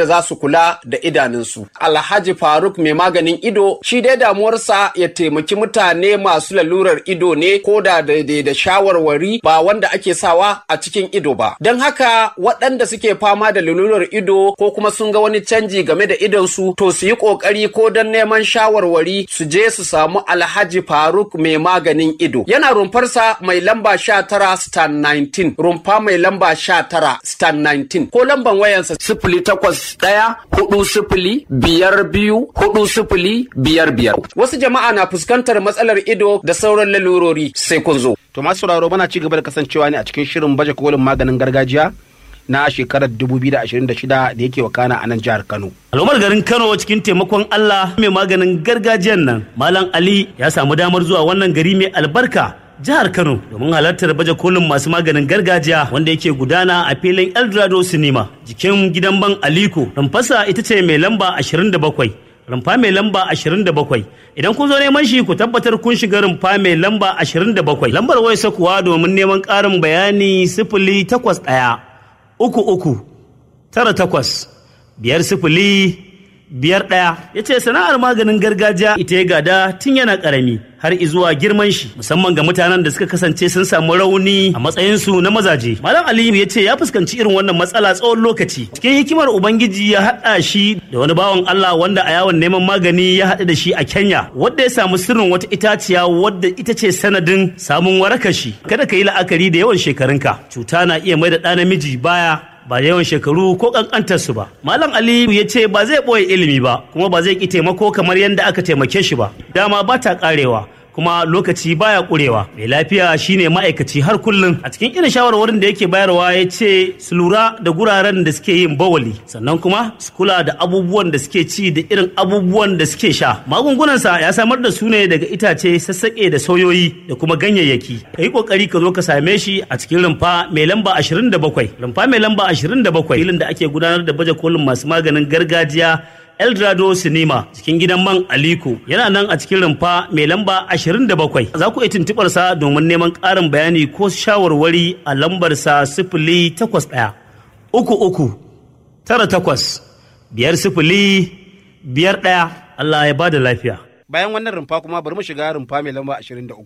da za su kula da idanunsu. Alhaji Faruk mai maganin ido shi dai damuwarsa ya taimaki mutane masu lalurar ido ne ko da daidai da shawarwari ba wanda ake sawa a cikin ido ba. Don haka waɗanda suke fama da lalurar ido ko kuma sun ga wani canji game da idonsu to su yi ƙoƙari ko don neman shawarwari su je su samu Alhaji Faruk mai maganin ido. Yana rumfarsa mai lamba sha tara stan 19 rumfa mai lamba sha tara stan 19 ko lamban wayansa sifili takwas ɗaya hudu sifili biyar biyu hudu sifili biyar biyar. Wasu jama'a na fuskantar matsalar ido da sauran lalurori sai kun zo. To masu sauraro muna ci gaba da kasancewa ne a cikin shirin baje kolin maganin gargajiya na shekarar 2026 da yake wakana a nan jihar Kano. Al'ummar garin Kano cikin taimakon Allah mai maganin gargajiyan nan Malam Ali ya samu damar zuwa wannan gari mai albarka jihar Kano domin halartar baje kolin masu maganin gargajiya wanda yake gudana a filin Eldorado Cinema jikin gidan ban Aliko. Rumfasa ita ce mai lamba 27. rumfa mai lamba 27 idan kun zo neman shi ku tabbatar kun shiga rumfa mai lamba 27 lambar wayarsa kuwa domin neman ƙarin bayani sifili takwas ɗaya uku uku tara takwas biyar sifili biyar ɗaya ya ce sana'ar maganin gargajiya ita ya gada tun yana ƙarami har izuwa girman shi musamman ga mutanen da suka kasance sun samu rauni a matsayinsu na mazaje malam aliyu ya ce ya fuskanci irin wannan matsala tsawon lokaci cikin hikimar ubangiji ya haɗa shi da wani bawan allah wanda a yawon neman magani ya haɗu da shi a kenya wadda ya samu sirrin wata itaciya wadda ita ce sanadin samun warakar shi kada ka yi la'akari da yawan shekarunka cuta na iya mai da ɗa namiji baya ba yawan shekaru ko kankantarsu ba. Malam Aliyu ya ce ba zai ɓoye ilimi ba kuma ba zai ki taimako kamar yadda aka taimake shi ba. Dama ba ta ƙarewa. kuma lokaci baya kurewa mai lafiya shine ma'aikaci har kullum a cikin irin shawarwarin da yake bayarwa ya ce su lura da guraren da suke yin bawali sannan kuma su kula da abubuwan da suke ci da irin abubuwan da suke sha magungunansa ya samar da su ne daga itace sassaƙe da sauyoyi da kuma ganyayyaki ka yi ƙoƙari ka zo ka same shi a cikin rumfa mai lamba 27 rumfa mai lamba 27 filin da ake gudanar da baje kolin masu maganin gargajiya Eldorado Cinema cikin gidan man Aliko yana nan a cikin rumfa mai lamba 27 za ku iya tuntubar sa domin neman ƙarin bayani ko shawarwari a lambar sa sifili takwas ɗaya uku uku tara takwas biyar sifili biyar ɗaya Allah ya ba da lafiya. Bayan wannan rumfa kuma bari mu shiga rumfa mai lamba 23.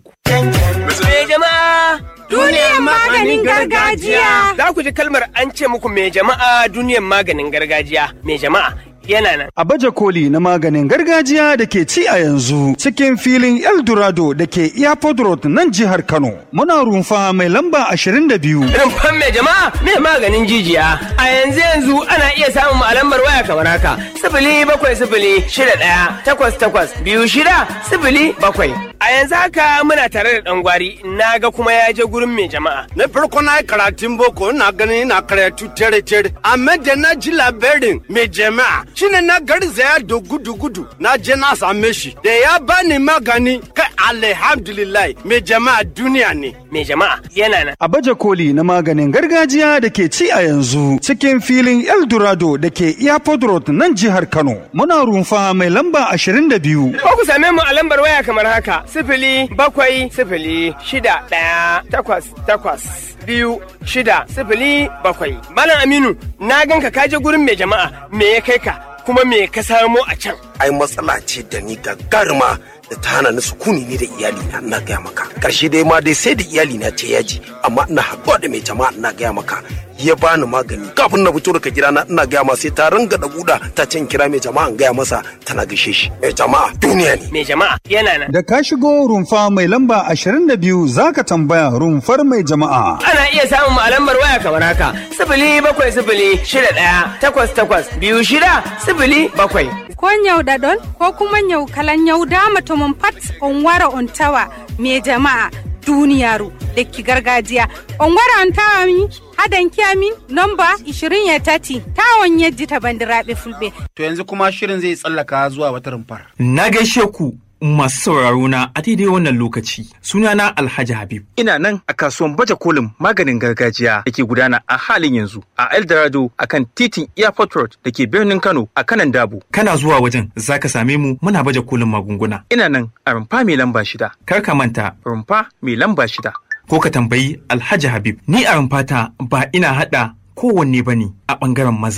Me jama'a duniyar maganin gargajiya. Za ku ji kalmar an ce muku me jama'a duniyar maganin gargajiya. Me jama'a yana nan. A baje koli na maganin gargajiya da ke ci a yanzu cikin filin Eldorado da ke Airport Road nan jihar Kano. Muna rumfa mai lamba 22. Rumfan me jama'a me maganin jijiya. A yanzu yanzu ana iya samun mu a lambar waya kamar haka. Sifili bakwai sifili shida ɗaya takwas takwas biyu shida sifili bakwai. A yanzu haka muna tare da ɗan gwari na ga kuma ya je gurin mai jama'a. Na farko na yi karatun boko na gani na karatu tere tere amma da na ji labarin mai jama'a shine na garzaya da gudu gudu na je na same shi da ya bani magani kai alhamdulillah mai jama'a duniya ne. Mai jama'a yana nan. A baje koli na maganin gargajiya da ke ci a yanzu cikin filin Eldorado da ke Airport Road nan jihar Kano. Muna rumfa mai lamba 22. Ko ku same mu a lambar waya kamar haka sifili bakwai sifili shida ɗaya takwas takwas biyu shida sifili bakwai. Malam Aminu na ganka ka je gurin mai jama'a me ya kai ka kuma me ka samo a can. Ai matsala ce da ni gagaruma da ta hana ni sukuni ni da iyali na ina gaya maka. Karshe dai ma dai sai da iyali na ce yaji amma ina haɗuwa da mai jama'a ina gaya maka. ya bani magani kafin na fito daga gida na ina gaya masa sai ta ringa da guda ta can kira mai jama'a in gaya masa tana gaishe shi mai jama'a duniya ne Mai jama'a yana nan. Da ka shigo rumfa mai lamba 22 zaka tambaya rumfar mai jama'a. Ana iya samun mu a lambar waya kamar haka sifili bakwai sifili shida ɗaya takwas takwas biyu shida sifili bakwai. ko nyauɗaɗon ko kuma nyau kala nyawdama to mon pat on wara on tawa me jama'a duniyaru lekki gargajiya on wara on tawa mi hadanki amin nomba 20 ya tati tawon yejjita bandiraɓe fulɓe To yanzu kuma shirin zai tsallaka zuwa wata rumfar. Na gaishe ku masu sauraro na a daidai wannan lokaci. Sunana Alhaji Habib. Ina nan a kasuwan baje kolin maganin gargajiya da ke gudana a halin yanzu a Eldorado a kan titin Airport Road da ke birnin Kano a kanan Dabo. Kana zuwa wajen za ka same mu muna baje kolin magunguna. Ina nan a rumfa mai lamba shida. Kar ka manta Rumfa mai lamba shida. ko ka tambayi Alhaji Habib. Ni a rumfata ba ina haɗa kowanne ba ne a ɓangaren maza kawai.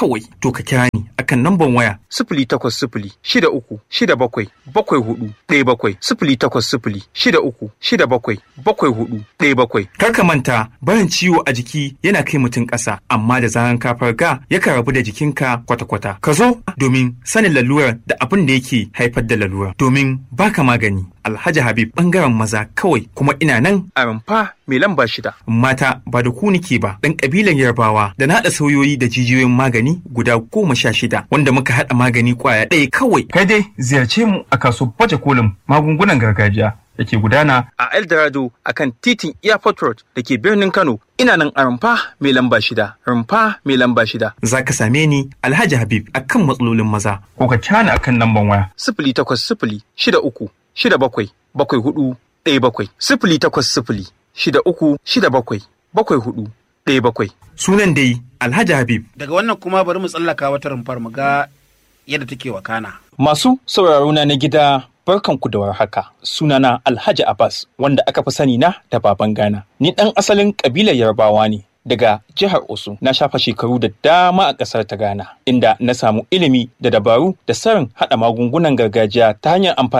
kawai to ka kira ni akan namban waya sifili takwas sifili shida uku shida bakwai bakwai hudu ɗaya bakwai sifili takwas sifili shida uku shida bakwai bakwai hudu ɗaya bakwai. Kar ka manta barin ciwo a jiki yana kai mutum ƙasa amma da zaran ka farga yakan rabu da jikinka kwata-kwata. Ka zo domin sanin lalurar da abin da yake haifar da lalurar domin baka magani. Alhaji Habib bangaren maza kawai kuma ina nan a rumfa mai lamba shida. Mata ba da ku nike ba ɗan ƙabilan Yarbawa da na haɗa sauyoyi da jijiyoyin magani guda goma sha shida wanda muka haɗa magani ƙwaya ɗaya kawai. Kai dai ziyarce mu a kasuwar baje kolin magungunan gargajiya da ke gudana a Eldorado a kan titin Airport Road da ke birnin Kano. Ina nan a rumfa mai lamba shida, rumfa mai lamba shida. Za ka same ni Alhaji Habib akan matsalolin maza. Ko ka cana akan lamban waya. Sifili takwas sifili shida uku shida bakwai bakwai hudu ɗaya bakwai. Sifili takwas sifili shida uku shida bakwai bakwai hudu ɗaya bakwai. Sunan dai Alhaji Habib. Daga wannan kuma bari mu tsallaka wata rumfar mu ga yadda take wakana. Masu sauraro na na gida barkanku da warhaka sunana Alhaji Abbas wanda aka fi sani na da baban Ghana. Ni ɗan asalin ƙabilar Yarbawa ne daga jihar Osun na shafa shekaru da dama a ƙasar ta Ghana inda na samu ilimi da dabaru da sarin haɗa magungunan gargajiya ta hanyar amfani